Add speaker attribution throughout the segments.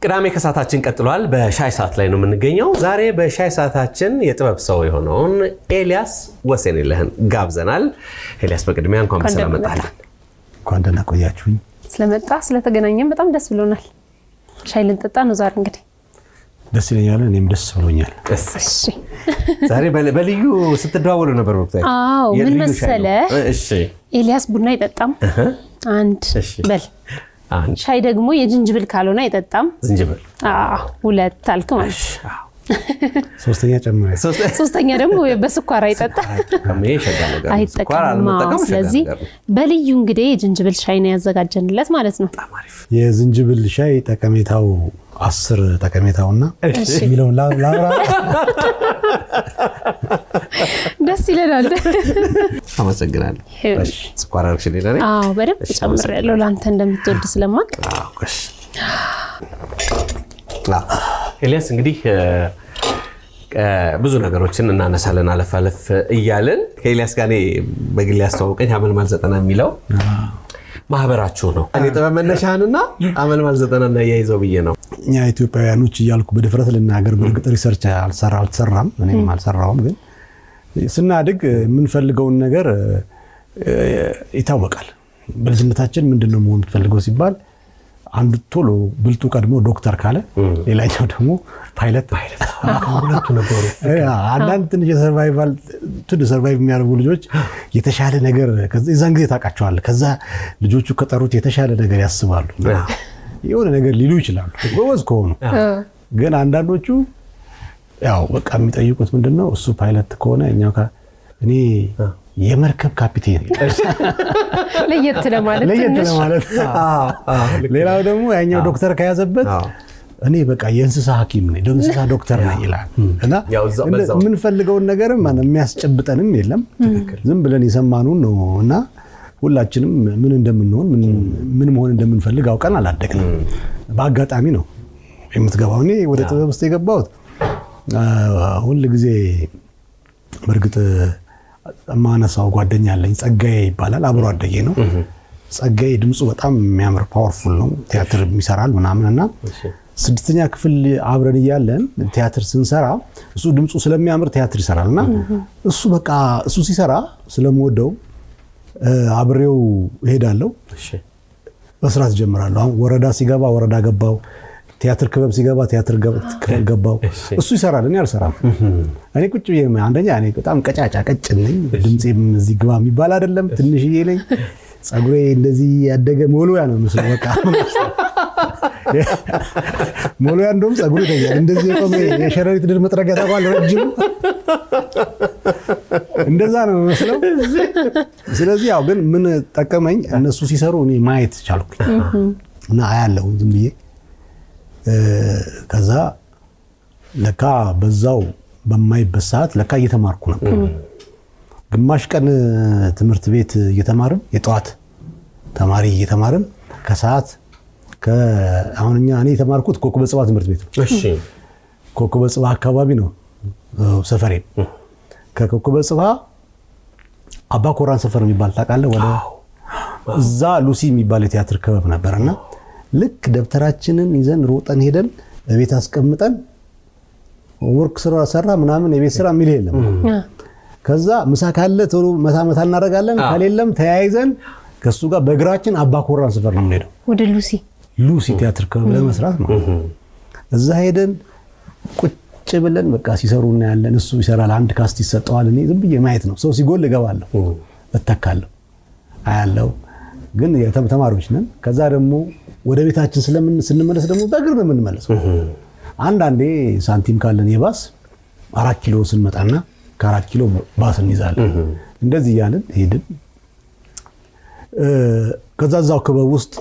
Speaker 1: ቅዳሜ ከሰዓታችን ቀጥሏል። በሻይ ሰዓት ላይ ነው የምንገኘው። ዛሬ በሻይ ሰዓታችን የጥበብ ሰው የሆነውን ኤልያስ ወሰንየለህን ጋብዘናል። ኤልያስ በቅድሚያ እንኳን በሰላም መጣህ።
Speaker 2: እንኳን ደህና ቆያችሁኝ።
Speaker 3: ስለመጣ ስለተገናኘን በጣም ደስ ብሎናል። ሻይ ልንጠጣ ነው ዛሬ እንግዲህ።
Speaker 2: ደስ ይለኛል፣ እኔም ደስ ብሎኛል።
Speaker 1: እሺ፣
Speaker 3: እሺ
Speaker 1: ዛሬ በል- በልዩ ስትደዋወሉ ነበር ወቅታዊ
Speaker 3: አዎ ምን
Speaker 1: የልዩ ሻይ ነው።
Speaker 3: መሰለህ?
Speaker 1: እሺ
Speaker 3: ኤልያስ ቡና አይጠጣም። አንድ
Speaker 1: እሺ።
Speaker 3: በል
Speaker 1: አንድ
Speaker 3: ሻይ ደግሞ የጅንጅብል ካልሆነ አይጠጣም።
Speaker 1: ዝንጅብል
Speaker 3: አዎ ሁለት አልክ ማለት ነው።
Speaker 1: አዎ።
Speaker 2: ሶስተኛ ጨምረ
Speaker 1: ሶስት
Speaker 3: ሶስተኛ ደግሞ በስኳር አይጠጣም
Speaker 1: ይሄ ሸጋ ነገር ነው። ስኳር
Speaker 3: አይጠቀምም።
Speaker 1: አለመጠቀም
Speaker 3: አዎ፣
Speaker 1: ሸጋ
Speaker 3: ስለዚህ
Speaker 1: ነገር ነው።
Speaker 3: በልዩ እንግዲህ የጅንጅብል ሻይ ነው ያዘጋጀንለት ማለት ነው።
Speaker 1: በጣም አሪፍ።
Speaker 2: የዝንጅብል ሻይ ጠቀሜታው አስር ጠቀሜታውና
Speaker 1: እሺ።
Speaker 2: የሚለውን ላ- ላብራ
Speaker 3: ደስ ይለናል።
Speaker 1: አመሰግናለሁ።
Speaker 3: እሺ።
Speaker 1: ስኳር አርግሽልኝ ለእኔ?
Speaker 3: አዎ በደንብ
Speaker 1: እሺ፣
Speaker 3: ጨምሬያለሁ ለአንተ እንደምትወድ ስለማቅ
Speaker 1: አዎ፣ እሺ። አዎ። ኤልያስ እንግዲህ እ፣ እ፣ ብዙ ነገሮችን እናነሳለን አለፍ አለፍ እያልን ከኤልያስ ጋር እኔ በግል ያስተዋወቀኝ አመልማል ዘጠና የሚለው ማህበራችሁ ነው። እኔ ጥበብ መነሻህንና አመልማል ዘጠና እናያይዘው ብዬ ነው።
Speaker 2: እኛ ኢትዮጵያውያኖች እያልኩ በድፍረት ልናገር፣ በእርግጥ ሪሰርች አልሰራ አልተሰራም፣ እኔም አልሰራውም። ግን ስናድግ የምንፈልገውን ነገር እ፣ ይታወቃል። በልጅነታችን ምንድን ነው መሆን የምትፈልገው ሲባል አንዱ ቶሎ ብልጡ ቀድሞ ዶክተር ካለ፣ ሌላኛው ደግሞ ፓይለት
Speaker 1: ሁለቱ ነበሩ።
Speaker 2: እ፣ አንዳንድ ትንሽ የሰርቫይቫል ትንሽ ሰርቫይቭ የሚያደርጉ ልጆች የተሻለ ነገር ከዛ- የዛን ጊዜ ታውቃቸዋለህ። ከዛ ልጆቹ ከጠሩት የተሻለ ነገር ያስባሉ። የሆነ ነገር ሊሉ ይችላሉ ጎበዝ ከሆኑ። ግን አንዳንዶቹ ያው በቃ የሚጠይቁት ምንድን ነው እሱ ፓይለት ከሆነ እኛው ካ- እኔ የመርከብ ካፒቴን
Speaker 3: ለየት ለማለት
Speaker 2: ለየት
Speaker 3: ትንሽ
Speaker 2: ለማለት
Speaker 1: አዎ፣ አዎ፣ ልክ ነው።
Speaker 2: ሌላው ደግሞ ያኛው ዶክተር ከያዘበት
Speaker 1: አዎ።
Speaker 2: እኔ በቃ የእንስሳ ሐኪም ነኝ የእንስሳ ዶክተር ነኝ ይላል እና
Speaker 1: ያው እዛው-
Speaker 2: እንደ-
Speaker 1: በዛው።
Speaker 2: የምንፈልገውን ነገርም ማነው የሚያስጨብጠንም የለም ዝም ብለን የሰማኑን ነው እና ሁላችንም ምን እንደምንሆን ምን- ምን መሆን እንደምንፈልግ አውቀን አላደግንም። በአጋጣሚ ነው የምትገባው። እኔ ወደ ጥበብ ውስጥ የገባሁት ሁል ጊዜ በእርግጥ የማነሳው ጓደኛ አለኝ ጸጋዬ ይባላል። አብሮ አደጌ ነው። ጸጋዬ ድምፁ በጣም የሚያምር ፓወርፉል ነው። ቲያትር ይሰራል ምናምን እና ስድስተኛ ክፍል አብረን እያለን ቲያትር ስንሰራ እሱ ድምፁ ስለሚያምር ቲያትር ይሰራል እና እሱ በቃ እሱ ሲሰራ ስለምወደው እ፣ አብሬው እሄዳለሁ
Speaker 1: እሺ።
Speaker 2: መስራት ጀምራለሁ። አሁን ወረዳ ሲገባ ወረዳ ገባው፣ ቲያትር ክበብ ሲገባ ቲያትር ገብ- ክበብ ገባው። እሱ ይሰራል፣ እኔ አልሰራም። እኔ ቁጭ ብዬ አንደኛ እኔ በጣም ቀጫጫ ቀጭን ነኝ፣ ድምፄም እዚህ ግባ የሚባል አይደለም፣ ትንሽዬ ነኝ። ፀጉሬ እንደዚህ ያደገ ሞሎያ ነው ምስሉ በቃ ሞሎያ እንደውም ፀጉሩ ይተኛል። እንደዚህ የቆመ የሸረሪት ድር መጥረጊያ ታውቃለህ? ረጅሙ እንደዛ ነው የሚመስለው። ስለዚህ ያው ግን ምን ጠቀመኝ፣ እነሱ ሲሰሩ እኔ ማየት ቻልኩኝ እና አያለሁ ዝም ብዬ እ፣ ከዛ ለካ በዛው በማይበት ሰዓት ለካ እየተማርኩ ነበር። ግማሽ ቀን ትምህርት ቤት እየተማርን የጠዋት ተማሪ እየተማርን ከሰዓት ከ- አሁን እኛ እኔ የተማርኩት ኮከበ ጽባህ ትምህርት ቤት ነው።
Speaker 1: እሺ።
Speaker 2: ኮከበ ጽባህ አካባቢ ነው እ፣ ሰፈሬ። ከኮከበ ጽባህ አባ ኮራን ሰፈር የሚባል ታውቃለህ? ወደ እዛ ሉሲ የሚባል የቲያትር ክበብ ነበር እና ልክ ደብተራችንን ይዘን ሮጠን ሄደን በቤት አስቀምጠን ወርክ ስራ ሰራ ምናምን የቤት ስራ የሚል የለም። ከዛ ምሳ ካለ ቶሎ መታ መታ እናደርጋለን፣ ከሌለም ተያይዘን ከእሱ ጋር በእግራችን አባ ኮራን ሰፈር ነው የምንሄደው
Speaker 3: ወደ ሉሲ
Speaker 2: ሉሲ ቲያትር ክበብ ለመስራት ነው። እዛ ሄደን ቁጭ ብለን በቃ ሲሰሩ እናያለን። እሱ ይሰራል፣ አንድ ካስት ይሰጠዋል። እኔ ዝም ብዬ ማየት ነው። ሰው ሲጎል እገባለሁ፣ እተካለሁ፣ አያለው። ግን የተም- ተማሪዎች ነን። ከዛ ደግሞ ወደ ቤታችን ስለምን ስንመለስ ደግሞ በእግር ነው የምንመለሰው። አንዳንዴ ሳንቲም ካለን የባስ አራት ኪሎ ስንመጣና ከአራት ኪሎ ባስ እንይዛለን። እንደዚህ እያልን ሄድን። እ፣ ከዛ እዛው ክበብ ውስጥ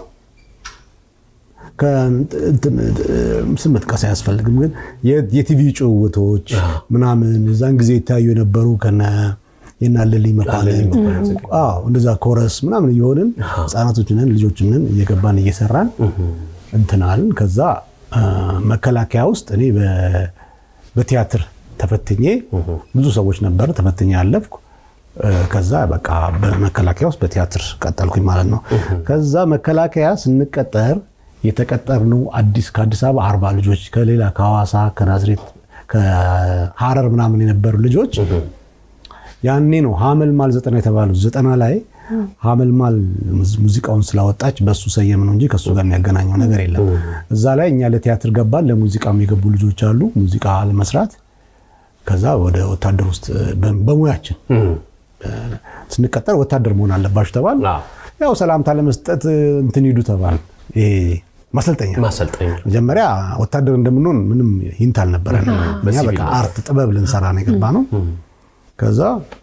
Speaker 2: ስም መጥቀስ አያስፈልግም፣ ግን የ- የቲቪ ጭውውቶች ምናምን እዛን ጊዜ ይታዩ የነበሩ ከነ የናለልኝ መኳንንት አዎ፣ እንደዛ ኮረስ ምናምን እየሆንን ህፃናቶች ነን ልጆች ነን እየገባን እየሰራን እንትናልን። ከዛ አ፣ መከላከያ ውስጥ እኔ በ- በቲያትር ተፈትኜ ብዙ ሰዎች ነበር ተፈትኜ ያለፍኩ። እ፣ ከዛ በቃ በመከላከያ ውስጥ በቲያትር ቀጠልኩኝ ማለት ነው። ከዛ መከላከያ ስንቀጠር የተቀጠርነው አዲስ ከአዲስ አበባ አርባ ልጆች ከሌላ ከሐዋሳ ከናዝሬት ከሐረር ምናምን የነበሩ ልጆች ያኔ ነው ሀመልማል ዘጠና የተባሉት ዘጠና ላይ ሀመልማል ሙዚቃውን ስላወጣች በሱ ሰየም ነው እንጂ ከሱ ጋር የሚያገናኘው ነገር የለም። እዛ ላይ እኛ ለቲያትር ገባን። ለሙዚቃ የገቡ ልጆች አሉ ሙዚቃ ለመስራት ከዛ ወደ ወታደር ውስጥ በሙያችን ስንቀጠር ወታደር መሆን አለባችሁ ተባል። ያው ሰላምታ ለመስጠት እንትን ሂዱ ተባል። ይሄ ማሰልጠኛ
Speaker 1: ማሰልጠኛ
Speaker 2: መጀመሪያ ወታደር እንደምንሆን ምንም ሂንት አልነበረን። እኛ በቃ አርት ጥበብ ልንሰራ ነው የገባ ነው። ከዛ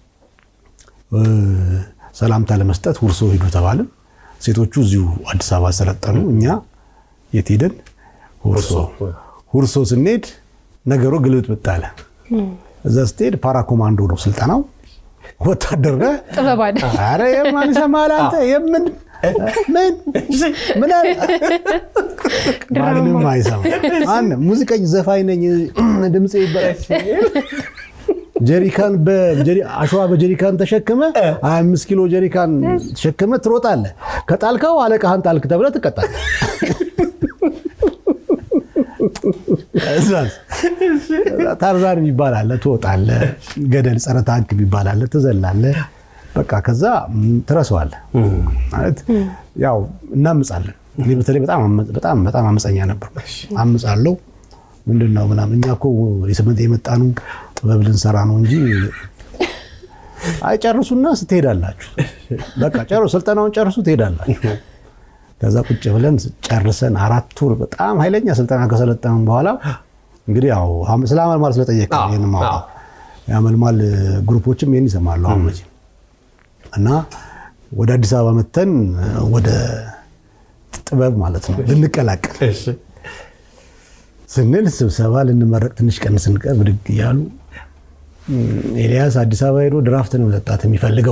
Speaker 2: ሰላምታ ለመስጠት ሁርሶ ሂዱ ተባልን። ሴቶቹ እዚሁ አዲስ አበባ ሰለጠኑ። እኛ የት ሄደን? ሁርሶ። ሁርሶ ስንሄድ ነገሩ ግልብጥብጥ አለ። እዛ ስትሄድ ፓራ ኮማንዶ ነው ስልጠናው። ወታደር ነህ።
Speaker 3: ጥበብ አለ።
Speaker 2: ኧረ የማን ይሰማሃል አንተ? የምን ምን ምን አለ? ማንም አይሰማ። ማን ሙዚቀኝ ዘፋኝ ነኝ ድምጼ ጀሪካን አሸዋ በጀሪካን ተሸክመ 25 ኪሎ ጀሪካን ተሸክመ ትሮጣለህ። ከጣልከው አለቃህን ጣልክ ተብለህ ትቀጣለህ። ታርዛን የሚባል አለ፣ ትወጣለህ። ገደል ጸረ ታንክ የሚባል አለ፣ ትዘላለህ። በቃ ከዛ ትረሳዋለህ። ማለት ያው እናምጻለን። እኔ በተለይ በጣም በጣም አመፀኛ ነበር። አምጻለሁ ምንድን ነው ምናምን። እኛ እኮ የመጣኑ ጥበብ ልንሰራ ነው እንጂ አይጨርሱና ስትሄዳላችሁ በቃ ጨርሱ፣ ስልጠናውን ጨርሱ፣ ትሄዳላችሁ። ከዛ ቁጭ ብለን ጨርሰን አራት ወር በጣም ኃይለኛ ስልጠና ከሰለጠንን በኋላ እንግዲህ ያው ስለ አመልማል ስለጠየቀ ይህን ማውጣው የአመልማል ግሩፖችም ይህን ይሰማሉ አሁን መቼም እና ወደ አዲስ አበባ መተን ወደ ጥበብ ማለት ነው ልንቀላቀል ስንል ስብሰባ ልንመረቅ ትንሽ ቀን ስንቀር ብድግ እያሉ ኤልያስ አዲስ አበባ ሄዶ ድራፍት ነው መጠጣት የሚፈልገው።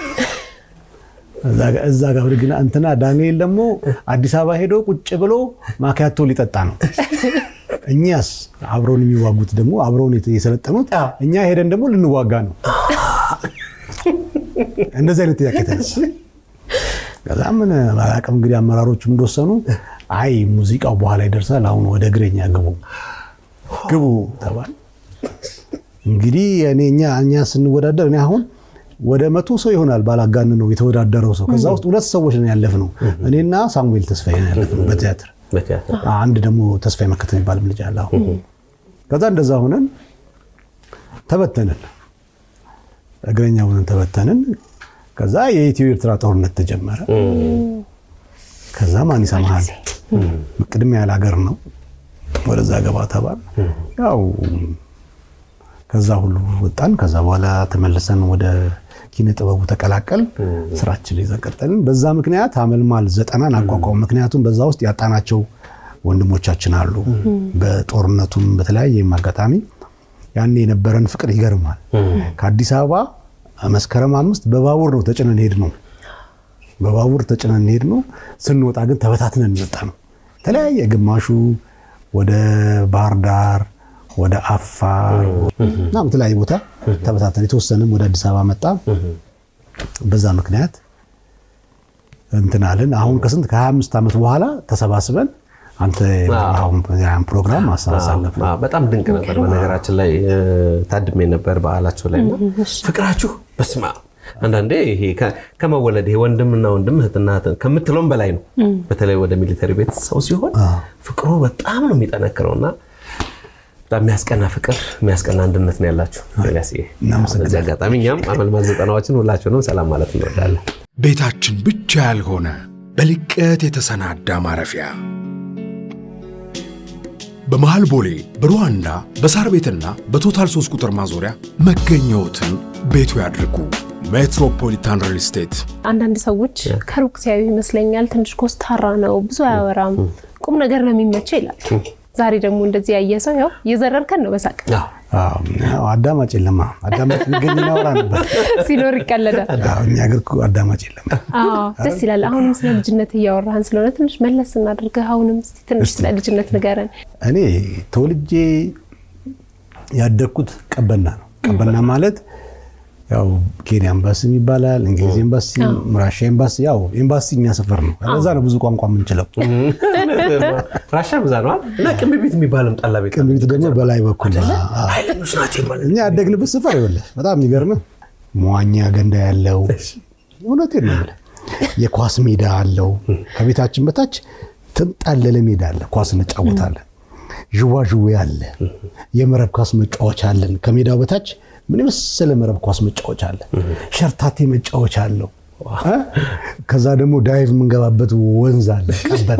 Speaker 2: እዛ ጋር ብድግና እንትና ዳንኤል ደግሞ አዲስ አበባ ሄዶ ቁጭ ብሎ ማኪያቶ ሊጠጣ ነው። እኛስ አብረውን የሚዋጉት ደግሞ አብረውን የሰለጠኑት እኛ ሄደን ደግሞ ልንዋጋ ነው። እንደዚህ አይነት ጥያቄ ተነሳ። ከዛ ምን አላውቅም እንግዲህ አመራሮቹም እንደወሰኑ አይ ሙዚቃው በኋላ ይደርሳል፣ አሁን ወደ እግረኛ ግቡ ግቡ ተባል። እንግዲህ እኔ እኛ እኛ ስንወዳደር እኔ አሁን ወደ መቶ ሰው ይሆናል ባላጋን ነው የተወዳደረው ሰው። ከዛ ውስጥ ሁለት ሰዎች ነው ያለፍነው፣ እኔና ሳሙኤል ተስፋዬ ነው ያለፍነው በቲያትር አንድ ደግሞ ተስፋዬ መከተል የሚባል ልጅ አለ። አሁን ከዛ እንደዛ ሆነን ተበተንን፣ እግረኛ ሆነን ተበተንን። ከዛ የኢትዮ ኤርትራ ጦርነት ተጀመረ። ከዛ ማን ይሰማሃል? ቅድሚያ ያለ ሀገር ነው። ወደዛ ገባ ተባል። ያው ከዛ ሁሉ ወጣን። ከዛ በኋላ ተመልሰን ወደ ኪነ ጥበቡ ተቀላቀል ስራችን ይዘን ቀጠልን። በዛ ምክንያት አመልማል ዘጠናን አቋቋሙ። ምክንያቱም በዛ ውስጥ ያጣናቸው ወንድሞቻችን አሉ። በጦርነቱም በተለያየ አጋጣሚ ያኔ የነበረን ፍቅር ይገርማል። ከአዲስ አበባ መስከረም አምስት በባቡር ነው ተጭነን ሄድ ነው በባቡር ተጭነን ሄድ ነው። ስንወጣ ግን ተበታትነን እንወጣ ነው። የተለያየ ግማሹ ወደ ባህር ዳር፣ ወደ አፋር እና በተለያየ ቦታ ተበታተን፣ የተወሰነም ወደ አዲስ አበባ መጣ። በዛ ምክንያት እንትን አለን። አሁን ከስንት ከ25 ዓመት በኋላ ተሰባስበን አንተ አሁን ፕሮግራም አሳሳለፍ
Speaker 1: በጣም ድንቅ ነበር። በነገራችን ላይ ታድሜ ነበር በዓላቸው ላይ እና ፍቅራችሁ በስማ አንዳንዴ ይሄ ከመወለድ ይሄ ወንድምና ወንድም እህትና ከምትለውም በላይ ነው። በተለይ ወደ ሚሊተሪ ቤት ሰው ሲሆን ፍቅሩ በጣም ነው የሚጠነክረው እና በጣም የሚያስቀና ፍቅር የሚያስቀና አንድነት ነው ያላችሁ። በዚህ አጋጣሚ እኛም አመልማል ዘጠናዎችን ሁላችሁንም ሰላም ማለት እንወዳለን።
Speaker 4: ቤታችን ብቻ ያልሆነ በልቀት የተሰናዳ ማረፊያ በመሃል ቦሌ በሩዋንዳ በሳር ቤትና በቶታል 3 ቁጥር ማዞሪያ መገኘዎትን ቤቱ ያድርጉ። ሜትሮፖሊታን ሪል ስቴት።
Speaker 3: አንዳንድ ሰዎች ከሩቅ ሲያዩ ይመስለኛል ትንሽ ኮስታራ ነው፣ ብዙ አያወራም፣ ቁም ነገር ነው የሚመቸው ይላል። ዛሬ ደግሞ እንደዚህ ያየ ሰው ያው እየዘረርከን ነው በሳቅ
Speaker 2: አዳማጭ የለማ። አዳማጭ ቢገኝ እናወራ ነበር።
Speaker 3: ሲኖር ይቀለዳል።
Speaker 2: እኛ ሀገር እኮ አዳማጭ የለም።
Speaker 3: ደስ ይላል። አሁንም ስለ ልጅነት እያወራህን ስለሆነ ትንሽ መለስ እናድርገህ። አሁንም እስኪ ትንሽ ስለ ልጅነት ንገረን።
Speaker 2: እኔ ተወልጄ ያደግኩት ቀበና ነው። ቀበና ማለት ያው ኬንያ ኤምባሲ ይባላል፣ እንግሊዝ ኤምባሲ፣ ራሻ ኤምባሲ። ያው ኤምባሲ እኛ ሰፈር ነው። ለዛ ነው ብዙ ቋንቋ የምንችለው።
Speaker 1: ራሻ ብዛ ነዋል እና ቅንብ ቤት የሚባልም ጠላ ቤት
Speaker 2: ቅንብ ቤት ደግሞ በላይ በኩል ነው። አዎ።
Speaker 1: ኃይለኞች ናቸው ይባላል።
Speaker 2: እኛ ያደግንበት ስፍር ይኸውልህ በጣም የሚገርምህ መዋኛ ገንዳ ያለው እውነቴን ነው የምልህ የኳስ ሜዳ አለው። ከቤታችን በታች ተንጣለለ ሜዳ አለ። ኳስ እንጫወታለን። ዥዋዥዌ አለ። የመረብ ኳስ መጫወቻ አለን። ከሜዳው በታች ምን የመሰለ መረብ ኳስ መጫወቻ አለ። ሸርታቴ መጫወቻ አለው። እ? ከዛ ደግሞ ዳይቭ የምንገባበት ወንዝ አለ። ቀበና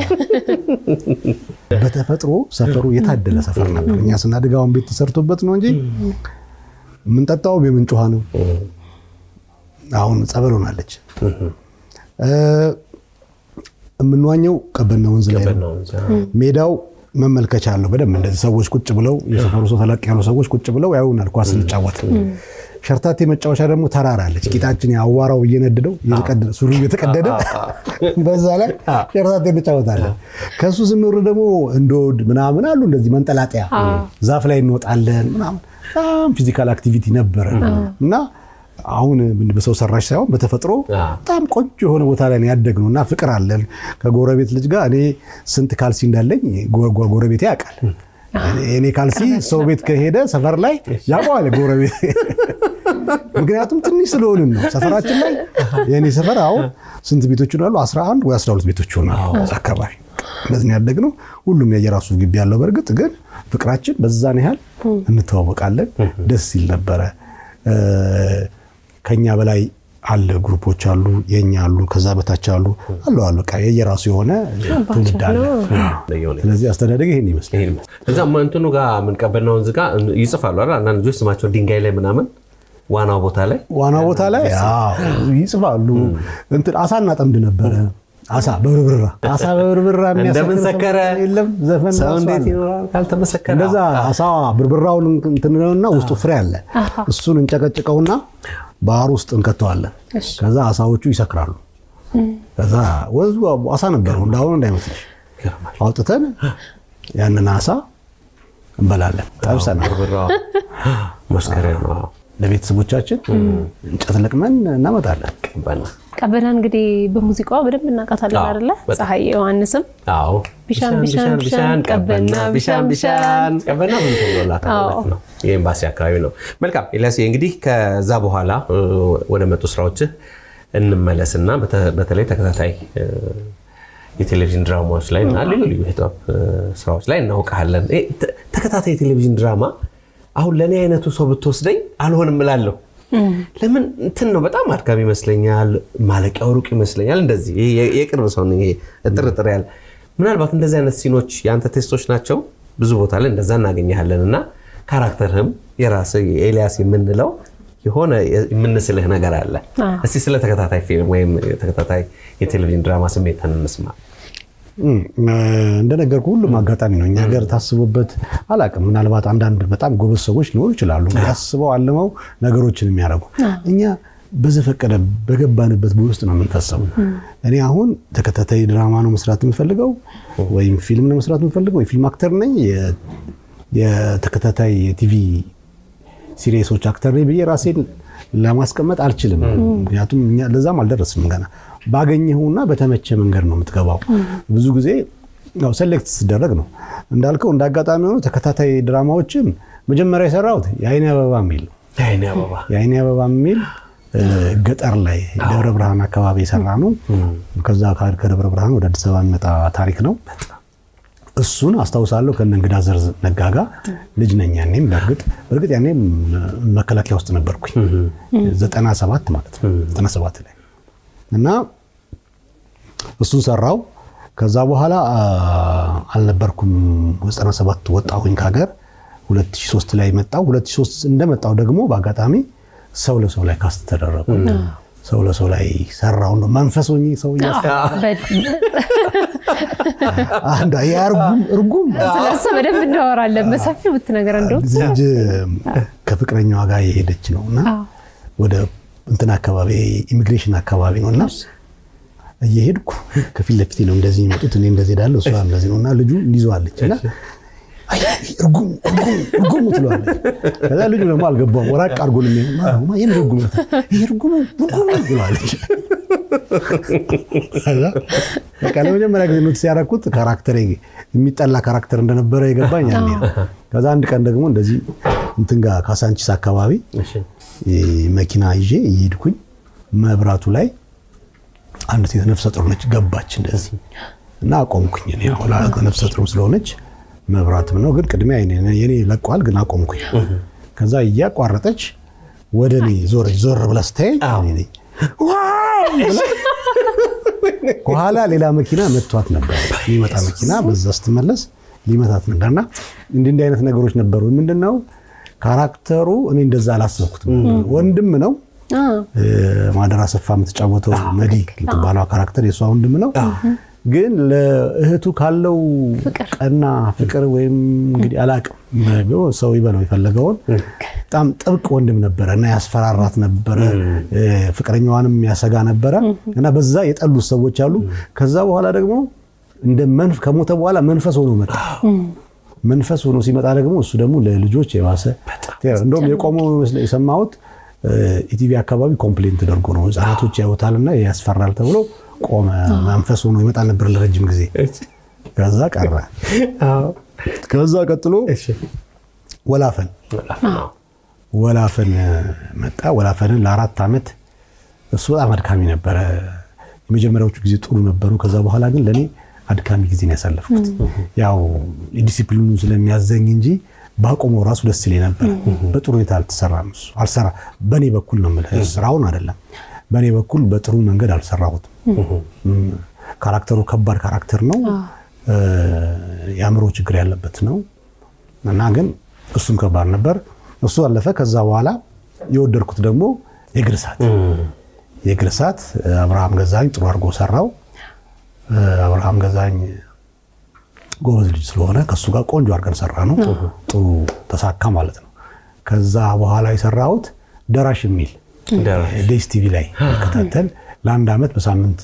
Speaker 2: በተፈጥሮ ሰፈሩ የታደለ ሰፈር ነበር። እኛ ስናድግ አሁን ቤት ተሰርቶበት ነው እንጂ የምንጠጣው የምንጭ ውሃ ነው። አሁን ጸበል ሆናለች። እ፣ የምንዋኘው ቀበና ወንዝ ላይ ነው። ሜዳው መመልከቻ አለው። በደንብ እንደዚህ ሰዎች ቁጭ ብለው የሰፈሩ ሰው ተለቅ ያሉ ሰዎች ቁጭ ብለው ያዩናል ኳስ ስንጫወት። ሸርታቴ መጫወቻ ደግሞ ተራራ አለች። ቂጣችን አዋራው እየነደደው እየተቀደደ ሱሪ እየተቀደደ በዛ ላይ ሸርታቴ እንጫወታለን። ከሱ ስንወርድ ደግሞ እንዶድ ምናምን አሉ እንደዚህ መንጠላጠያ ዛፍ ላይ እንወጣለን ምናምን በጣም ፊዚካል አክቲቪቲ ነበረ እና አሁን በሰው ሰራሽ ሳይሆን በተፈጥሮ በጣም ቆንጆ የሆነ ቦታ ላይ ነው ያደግነው እና ፍቅር አለን ከጎረቤት ልጅ ጋር። እኔ ስንት ካልሲ እንዳለኝ ጎ- ጎ- ጎረቤቴ ያውቃል። እኔ ካልሲ ሰው ቤት ከሄደ ሰፈር ላይ ያውቀዋል ጎረቤት። ምክንያቱም ትንሽ ስለሆንን ነው ሰፈራችን ላይ የእኔ ሰፈር አሁን ስንት ቤቶች ይሆናሉ? 11 ወይ 12 ቤቶች ይሆናሉ እዛ አካባቢ። እንደዚህ ነው ያደግነው። ሁሉም የየራሱ ግቢ ያለው፣ በእርግጥ ግን ፍቅራችን በዛን ያህል እንተዋወቃለን። ደስ ይል ነበረ። እ፣ ከኛ በላይ አለ ግሩፖች አሉ፣ የኛ አሉ፣ ከዛ በታች አሉ አሉ አሉ በቃ የየራሱ የሆነ ትውልድ አለ። ስለዚህ አስተዳደግ ይሄን ይመስላል።
Speaker 1: እዛ እንትኑ ጋር የምንቀበልና ወንዝ ጋር ይጽፋሉ አይደል? አንዳንድ ልጆች ስማቸው ድንጋይ ላይ ምናምን ዋናው ቦታ ላይ
Speaker 2: ዋና ቦታ ላይ አዎ ይጽፋሉ። እንትን አሳ እናጠምድ ነበረ። አሳ በብርብራ አሳ በብርብራ የሚያሰክር
Speaker 1: እንደምን
Speaker 2: ሰው
Speaker 1: ሰከረ
Speaker 2: የለም። ዘፈን
Speaker 1: ሰው
Speaker 2: ራሱ
Speaker 1: እንዴት
Speaker 2: አለ።
Speaker 1: ይኖራል ካልተመሰከረ?
Speaker 2: እንደዛ አሳ ብርብራውን እንትንነውና ውስጡ ፍሬ አለ። እሱን እንጨቀጭቀውና ባህር ውስጥ እንከተዋለን። ከዛ አሳዎቹ ይሰክራሉ። ከዛ ወንዙ አሳ ነበረው እንዳሁኑ እንዳይመስልሽ።
Speaker 1: ይገርማል።
Speaker 2: አውጥተን ያንን አሳ እንበላለን። ጠብሰናል።
Speaker 1: ብርብራው መስከረም ነው። አዎ።
Speaker 2: ለቤተሰቦቻችን እንጨት ለቅመን እናመጣለን።
Speaker 1: ቀበና
Speaker 3: ቀበና እንግዲህ በሙዚቃዋ በደንብ እናውቃታለን
Speaker 1: አዎ፣
Speaker 3: አይደለ?
Speaker 1: በጣም።
Speaker 3: ፀሐይ ዮሐንስም
Speaker 1: አዎ
Speaker 3: ቢሻን ቢሻን ቢሻን ቀበና ቢሻን ቢሻን
Speaker 1: ቀበና ምን ተብሎላታል ማለት ነው። የኤምባሲ አካባቢ ነው። መልካም ኤልያስ፣ እንግዲህ ከዛ በኋላ እ፣ ወደ መጡ ስራዎችህ እንመለስና በተ- በተለይ ተከታታይ እ፣ የቴሌቪዥን ድራማዎች ላይ እና ልዩ ልዩ የጥበብ እ፣ ስራዎች ላይ እናውቃለን። እ፣ ተ- ተከታታይ የቴሌቪዥን ድራማ አሁን ለእኔ አይነቱ ሰው ብትወስደኝ አልሆንም እላለሁ። ለምን እንትን ነው በጣም አድካሚ ይመስለኛል። ማለቂያው ሩቅ ይመስለኛል። እንደዚህ ይሄ የ- የቅርብ ሰው ነኝ። ይሄ እጥርጥር ያለ ምናልባት እንደዚህ አይነት ሲኖች የአንተ ቴስቶች ናቸው። ብዙ ቦታ ላይ እንደዛ እናገኘሃለን እና ካራክተርህም የራስህ ኤልያስ የምንለው የሆነ የምንስልህ ነገር አለ። እስቲ ስለ ተከታታይ ፊልም ወይም ተከታታይ የቴሌቪዥን ድራማ ስሜትን እንስማ።
Speaker 2: እም፣ እንደነገርኩህ ሁሉም አጋጣሚ ነው። እኛ ሀገር ታስቦበት አላውቅም። ምናልባት አንዳንድ በጣም ጎበዝ ሰዎች ሊኖሩ ይችላሉ፣ ያስበው አልመው ነገሮችን የሚያደርጉ እኛ በዘፈቀደ በገባንበት ውስጥ ነው የምንፈሰው። እኔ አሁን ተከታታይ ድራማ ነው መስራት የምፈልገው ወይም ፊልም ነው መስራት የምፈልገው፣ የፊልም አክተር ነኝ፣ የ- የተከታታይ የቲቪ ሲሪየሶች አክተር ነኝ ብዬ ራሴን ለማስቀመጥ አልችልም። ምክንያቱም እኛ ለዛም አልደረስንም ገና። ባገኘኸውና በተመቸ መንገድ ነው የምትገባው። ብዙ ጊዜ ያው ሴሌክት ሲደረግ ነው እንዳልከው። እንደ አጋጣሚ ሆኖ ተከታታይ ድራማዎችን መጀመሪያ የሰራሁት የአይኔ አበባ የሚል ነው።
Speaker 1: የዓይኔ አበባ
Speaker 2: የአይኔ አበባ የሚል እ፣ ገጠር ላይ ደብረ ብርሃን አካባቢ የሰራ ነው። ከዛ ከ- ከደብረ ብርሃን ወደ አዲስ አበባ የሚመጣ ታሪክ ነው። እሱን አስታውሳለሁ ከነ እንግዳ ዘርዝ ነጋጋ ልጅ ነኝ ያኔም። በእርግጥ በእርግጥ ያኔም መከላከያ ውስጥ ነበርኩኝ ዘጠና ሰባት ማለት ነው ዘጠና ሰባት ላይ እና እሱን ሰራው። ከዛ በኋላ አ፣ አልነበርኩም 97 ወጣሁኝ ከሀገር 2003 ላይ መጣው። 2003 እንደመጣው ደግሞ በአጋጣሚ ሰው ለሰው ላይ ካስት ተደረጉ። ሰው ለሰው ላይ ሰራው ነው መንፈስ ሆኜ ሰው እያስ- አንዷ የእርጉም እርጉም
Speaker 3: ስለሱ በደንብ እናወራለን በሰፊው ብትነገር እንደው
Speaker 2: ልጅ ከፍቅረኛዋ ጋር የሄደች ነው እና ወደ እንትን አካባቢ ኢሚግሬሽን አካባቢ ነው እና እየሄድኩ ከፊት ለፊቴ ነው እንደዚህ የሚመጡት እኔ እንደዚህ ሄዳለሁ እሷ እንደዚህ ነው እና ልጁ እንዲዘዋለች እና አይ እርጉም እርጉም እርጉም ትለዋለች። ከዛ ልጁ ደግሞ አልገባውም። ወራቅ አድርጎ ነው የሚሆነው። ማማ ይሄን እርጉም ነው ይሄ እርጉም እርጉም ትለዋለች። ከዛ በቃ ለመጀመሪያ ጊዜ ኖቲስ ያደረኩት ካራክተር የሚጠላ ካራክተር እንደነበረ የገባኝ ያኔ ነው። ከዛ አንድ ቀን ደግሞ እንደዚህ እንትን ጋር ካሳንቺስ አካባቢ መኪና ይዤ እየሄድኩኝ መብራቱ ላይ አንድ ሴት ነፍሰ ጡር ነች ገባች እንደዚህ እና አቆምኩኝ። እኔ አሁን ነፍሰ ጡር ስለሆነች መብራትም ነው ግን ቅድሚያ የኔ ለቋል፣ ግን አቆምኩኝ። ከዛ እያቋረጠች ወደ እኔ ዞረች። ዞር ብላ ስታየኝ እኔ ነኝ። ዋው ብላ ከኋላ ሌላ መኪና መቷት ነበር። የሚመጣ መኪና በዛ ስትመለስ ሊመታት ነበርና እንዲህ እንዲህ አይነት ነገሮች ነበሩ። ምንድን ነው ካራክተሩ እኔ እንደዛ አላሰብኩትም። ወንድም ነው ማደር አሰፋ የምትጫወተው መዲ የምትባለው ካራክተር የእሷ ወንድም ነው። ግን ለእህቱ ካለው ቀና ፍቅር ወይም እንግዲህ አላቅም ሰው ይበለው የፈለገውን በጣም ጥብቅ ወንድም ነበረ እና ያስፈራራት ነበረ። ፍቅረኛዋንም ያሰጋ ነበረ እና በዛ የጠሉት ሰዎች አሉ። ከዛ በኋላ ደግሞ እንደ መንፍ ከሞተ በኋላ መንፈስ ሆኖ መጣ። መንፈስ ሆኖ ሲመጣ ደግሞ እሱ ደግሞ ለልጆች የባሰ እንደውም የቆመው የሰማሁት ኢቲቪ አካባቢ ኮምፕሌን ተደርጎ ነው ህጻናቶች ያዩታልና ያስፈራል ተብሎ ቆመ። መንፈስ ሆኖ ይመጣ ነበር ለረጅም ጊዜ። ከዛ ቀረ። ከዛ ቀጥሎ ወላፈን ወላፈን መጣ። ወላፈንን ለአራት ዓመት እሱ በጣም አድካሚ ነበረ። የመጀመሪያዎቹ ጊዜ ጥሩ ነበሩ። ከዛ በኋላ ግን ለእኔ አድካሚ ጊዜን ያሳለፍኩት ያው ዲሲፕሊኑ ስለሚያዘኝ እንጂ ባቆመው ራሱ ደስ ይለኝ ነበር። በጥሩ ሁኔታ አልተሰራም። እሱ አልሰራ በእኔ በኩል ነው የምልህ፣ ስራውን አይደለም። በእኔ በኩል በጥሩ መንገድ አልሰራሁትም። ካራክተሩ ከባድ ካራክተር ነው፣ የአእምሮ ችግር ያለበት ነው እና ግን እሱም ከባድ ነበር። እሱ አለፈ። ከዛ በኋላ የወደድኩት ደግሞ የእግር እሳት የእግር እሳት አብርሃም ገዛኝ ጥሩ አድርጎ ሰራው። አብርሃም ገዛኝ ጎበዝ ልጅ ስለሆነ ከእሱ ጋር ቆንጆ አድርገን ሰራ ነው። ጥሩ ተሳካ ማለት ነው። ከዛ በኋላ የሰራሁት ደራሽ የሚል ዴስ ቲቪ ላይ ይከታተል ለአንድ ዓመት በሳምንት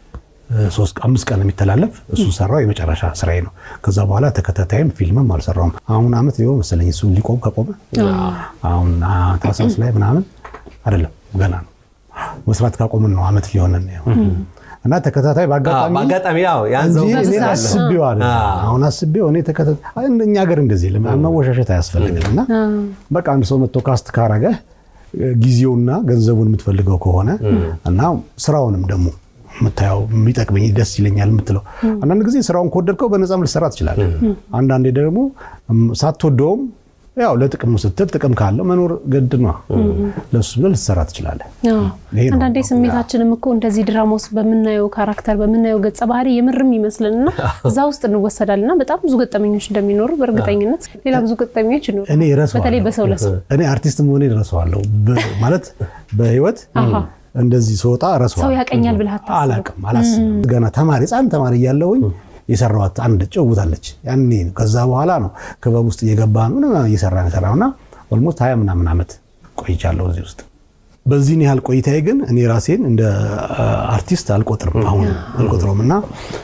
Speaker 2: አምስት ቀን የሚተላለፍ እሱ ሰራው። የመጨረሻ ስራዬ ነው። ከዛ በኋላ ተከታታይም ፊልምም አልሰራውም። አሁን ዓመት ሊሆን መሰለኝ እሱ ሊቆም ከቆመ አሁን ታህሳስ ላይ ምናምን አይደለም ገና ነው መስራት ካቆምን ነው ዓመት ሊሆነን እና ተከታታይ
Speaker 1: በአጋጣሚ
Speaker 2: አስቤው አለ አሁን አስቤው እኔ ተከታታይ እኛ ሀገር እንደዚህ መወሻሸት አያስፈልግም። እና በቃ አንድ ሰው መጥቶ ካስት ካረገ ጊዜውና ገንዘቡን የምትፈልገው ከሆነ እና ስራውንም ደግሞ የምታየው የሚጠቅመኝ ደስ ይለኛል የምትለው አንዳንድ ጊዜ ስራውን ከወደድከው በነፃም ልሰራ ትችላለህ። አንዳንዴ ደግሞ ሳትወደውም ያው ለጥቅሙ ስትል ጥቅም ካለው መኖር ግድ ነው። ለሱ ብለህ ልትሰራ ትችላለህ።
Speaker 3: አንዳንዴ ስሜታችንም እኮ እንደዚህ ድራማ ውስጥ በምናየው ካራክተር በምናየው ገጸ ባህሪ የምርም ይመስልንና እዛ ውስጥ እንወሰዳልና በጣም ብዙ ገጠመኞች እንደሚኖሩ በእርግጠኝነት ሌላ ብዙ ገጠመኞች ይኖሩ።
Speaker 2: እኔ እረሳዋለሁ።
Speaker 3: በተለይ በሰው ለሰው
Speaker 2: እኔ አርቲስት መሆኔ እረሳዋለሁ ማለት በህይወት እንደዚህ ስወጣ እረሳዋለሁ።
Speaker 3: ሰው ያቀኛል ብለህ አታስብም?
Speaker 2: አላውቅም፣ አላስብም። ገና ተማሪ ህፃን ተማሪ እያለሁኝ የሰራኋት አንድ ጭውታለች ያኔ ነው። ከዛ በኋላ ነው ክበብ ውስጥ እየገባ ነው እየሰራ የሰራው እና ኦልሞስት ሀያ ምናምን ዓመት ቆይቻለሁ እዚህ ውስጥ። በዚህን ያህል ቆይታዬ ግን እኔ ራሴን እንደ አርቲስት አልቆጥርም፣ አሁን አልቆጥረውም እና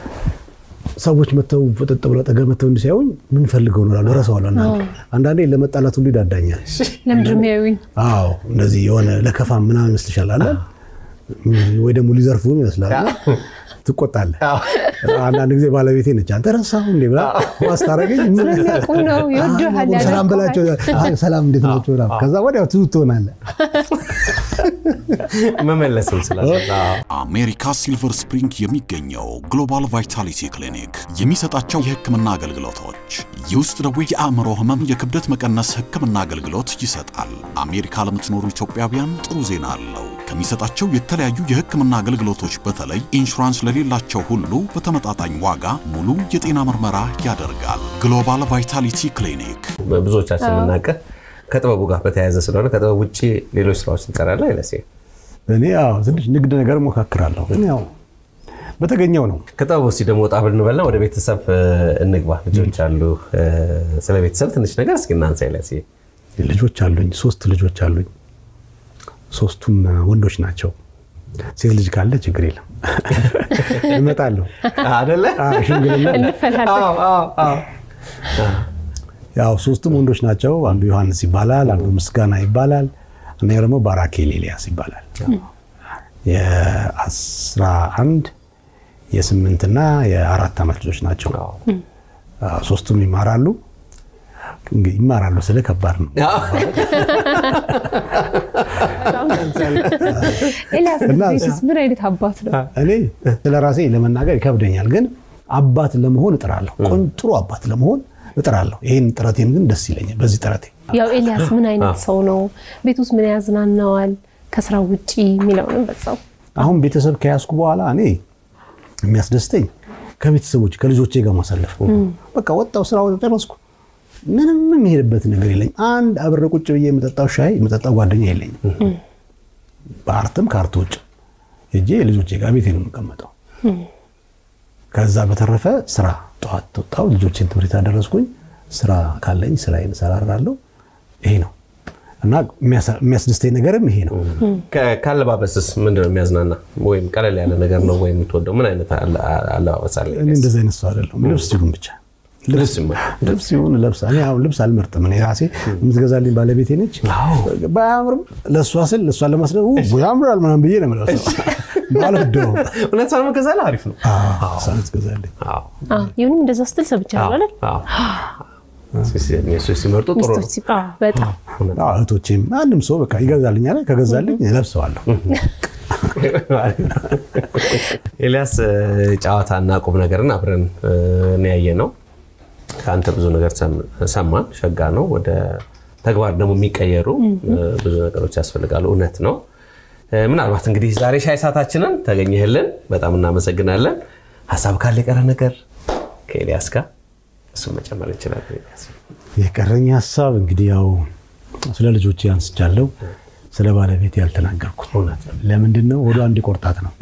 Speaker 2: ሰዎች መተው ፍጥጥ ብለው ጠገብ መተው እንዲሳዩኝ ምን ፈልገው ነው እላለሁ፣ እረሳዋለሁ። አንዳንዴ ለመጣላት ሁሉ ይዳዳኛል።
Speaker 3: ለምንድን ነው የሚያዩኝ?
Speaker 2: አዎ እንደዚህ የሆነ ለከፋ ምናምን ይመስልሻል አለ ወይ ደግሞ ሊዘርፉም ይመስላል ትቆጣለህ። አንዳንድ ጊዜ ባለቤቴ ነች አንተ ረሳሁ እንዴ ብላ ማስታረገኝ
Speaker 3: ስለሚያውቁ ነው ይወድሃል፣
Speaker 2: ሰላም በላቸው ሰላም እንዴት ናቸው ከዛ ወዲያው ትውት ትሆናለህ
Speaker 1: መመለስም ስላለ
Speaker 5: አሜሪካ ሲልቨር ስፕሪንግ የሚገኘው ግሎባል ቫይታሊቲ ክሊኒክ የሚሰጣቸው የሕክምና አገልግሎቶች የውስጥ ደዌ፣ የአእምሮ ህመም፣ የክብደት መቀነስ ሕክምና አገልግሎት ይሰጣል። አሜሪካ ለምትኖሩ ኢትዮጵያውያን ጥሩ ዜና አለው። ከሚሰጣቸው የተለያዩ የሕክምና አገልግሎቶች በተለይ ኢንሹራንስ ለሌላቸው ሁሉ በተመጣጣኝ ዋጋ ሙሉ የጤና ምርመራ ያደርጋል። ግሎባል ቫይታሊቲ ክሊኒክ
Speaker 1: ብዙዎቻችን የምናውቅህ ከጥበቡ ጋር በተያያዘ ስለሆነ ከጥበብ ውጭ ሌሎች ስራዎች ትሰራለህ አይለሴ?
Speaker 2: እኔ ያው ትንሽ ንግድ ነገር ሞካክራለሁ፣ ግን ያው በተገኘው ነው።
Speaker 1: ከጥበቡ እስኪ ደግሞ ወጣ ብንበልና ወደ ቤተሰብ እንግባ። ልጆች አሉ። ስለ ቤተሰብ ትንሽ ነገር እስኪ እናንሳ አይለሴ።
Speaker 2: ልጆች አሉኝ፣ ሶስት ልጆች አሉኝ። ሶስቱም ወንዶች ናቸው። ሴት ልጅ ካለ ችግር የለም እመጣለሁ።
Speaker 1: አደለ
Speaker 2: ሽምግልና
Speaker 3: እንፈላለን።
Speaker 2: ያው ሶስቱም ወንዶች ናቸው። አንዱ ዮሐንስ ይባላል፣ አንዱ ምስጋና ይባላል፣ አንደኛው ደግሞ ባራኬል ኤልያስ ይባላል። የአስራ አንድ የስምንትና የአራት ዓመት ልጆች ናቸው።
Speaker 1: አዎ።
Speaker 2: አዎ፣ ሶስቱም ይማራሉ። እንግዲህ ይማራሉ ስለ ከባድ ነው።
Speaker 3: ኤልያስ
Speaker 2: እና
Speaker 3: ቤትስ ምን አይነት አባት ነው?
Speaker 2: እኔ ስለ ራሴ ለመናገር ይከብደኛል፣ ግን አባት ለመሆን እጥራለሁ። ቆንጆ ጥሩ አባት ለመሆን እጥራለሁ። ይህን ጥረቴን ግን ደስ ይለኛል። በዚህ ጥረቴ
Speaker 3: ያው ኤልያስ ምን አይነት ሰው ነው? ቤት ውስጥ ምን ያዝናናዋል? ከስራ ውጪ የሚለውንም በዛው
Speaker 2: አሁን ቤተሰብ ከያዝኩ በኋላ እኔ የሚያስደስተኝ ከቤተሰቦች ከልጆቼ ጋር ማሳለፍ ነው። በቃ ወጣው ስራ ጨረስኩ፣ ምንም የሚሄድበት ነገር የለኝም። አንድ አብረ ቁጭ ብዬ የምጠጣው ሻይ የምጠጣው ጓደኛ የለኝም። በአርትም ከአርት ውጭ ሄጄ ልጆቼ ጋር ቤቴ ነው የምቀመጠው። ከዛ በተረፈ ስራ ጠዋት ወጣው ልጆቼን ትምህርት ያደረስኩኝ ስራ ካለኝ ስራዬን እሰራራለሁ። ይሄ ነው እና የሚያስደስተኝ ነገርም ይሄ ነው።
Speaker 1: ከ- ከአለባበስስ ምንድን ነው የሚያዝናና? ወይም ቀለል ያለ ነገር ነው ወይ የምትወደው? ምን አይነት አለ- አለባበስ አለ?
Speaker 2: እኔ እንደዚህ አይነት ሰው አይደለሁም። ልብስ ሲሆን ብቻ
Speaker 1: ልብስ ይማ-
Speaker 2: ልብስ ሲሆን ለብሳ እኔ አሁን ልብስ አልመርጥም። እኔ ራሴ የምትገዛልኝ ባለቤቴ ነች። ባያምርም ለእሷ ስል እሷን ለማስደ ያምራል ምናምን ብዬ ነው የምለብሰው። ባልወደውም
Speaker 1: እውነቷን መገዛልህ አሪፍ ነው።
Speaker 2: እሷን ትገዛልኝ።
Speaker 1: አዎ።
Speaker 3: አዎ፣ ይሁንም እንደዛ ስትል ሰምቻለሁ አይደል?
Speaker 1: አዎ። እነሱ ሲመርጡ ጥሩ ነው።
Speaker 3: ሚስቶች ሲባ- አዎ፣ በጣም
Speaker 2: አዎ፣ እህቶቼም ማንም ሰው በቃ ይገዛልኛል። ከገዛልኝ እለብሰዋለሁ።
Speaker 1: ኤልያስ ጨዋታና ቁም ነገርን አብረን ያየ ነው። ከአንተ ብዙ ነገር ሰም- ሰማን። ሸጋ ነው። ወደ ተግባር ደግሞ የሚቀየሩ ብዙ ነገሮች ያስፈልጋሉ። እውነት ነው። ምናልባት እንግዲህ ዛሬ ሻይ ሰዓታችንን ተገኘህልን፣ በጣም እናመሰግናለን። ሀሳብ ካለ የቀረ ነገር ከኤልያስ ጋር እሱን መጨመር እንችላለን። ኤልያስ
Speaker 2: የቀረኝ ሀሳብ እንግዲህ ያው ስለ ልጆቼ አንስቻለሁ። ስለ ባለቤት ያልተናገርኩት
Speaker 1: እውነት ነው።
Speaker 2: ለምንድን ነው? ወደ አንድ ቆርጣት ነው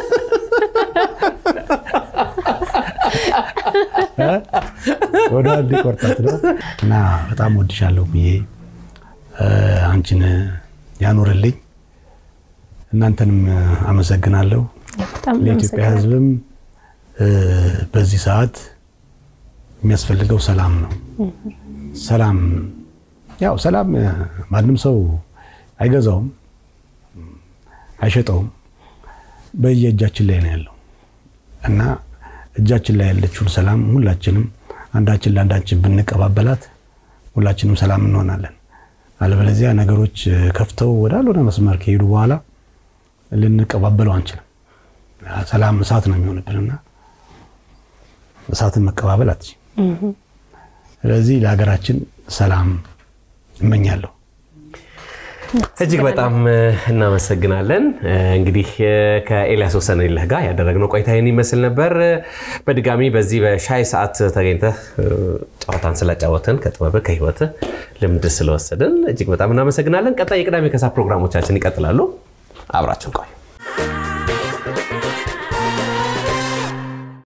Speaker 2: ወደ አንድ ቆርጣት ነው እና በጣም ወድሻለሁ ብዬ አንቺን ያኖርልኝ። እናንተንም አመሰግናለሁ።
Speaker 3: በጣም
Speaker 2: ለኢትዮጵያ
Speaker 3: እናመሰግናለን።
Speaker 2: ሕዝብም በዚህ ሰዓት የሚያስፈልገው ሰላም ነው። ሰላም ያው ሰላም ማንም ሰው አይገዛውም፣ አይሸጠውም። በየእጃችን ላይ ነው ያለው እና እጃችን ላይ ያለችውን ሰላም ሁላችንም አንዳችን ለአንዳችን ብንቀባበላት ሁላችንም ሰላም እንሆናለን። አለበለዚያ ነገሮች ከፍተው ወዳልሆነ መስመር ከሄዱ በኋላ ልንቀባበለው አንችልም። ሰላም እሳት ነው የሚሆንብንና እሳትን መቀባበል አትችልም። ስለዚህ ለሀገራችን ሰላም እመኛለሁ።
Speaker 1: እጅግ በጣም እናመሰግናለን። እንግዲህ ከኤልያስ ወሰንየለህ ጋር ያደረግነው ቆይታ ይህን ይመስል ነበር። በድጋሚ በዚህ በሻይ ሰዓት ተገኝተህ ጨዋታን ስላጫወትን ከጥበብህ ከህይወትህ ልምድ ስለወሰድን እጅግ በጣም እናመሰግናለን። ቀጣይ የቅዳሜ ከሰዓት ፕሮግራሞቻችን ይቀጥላሉ። አብራችን ቆዩ።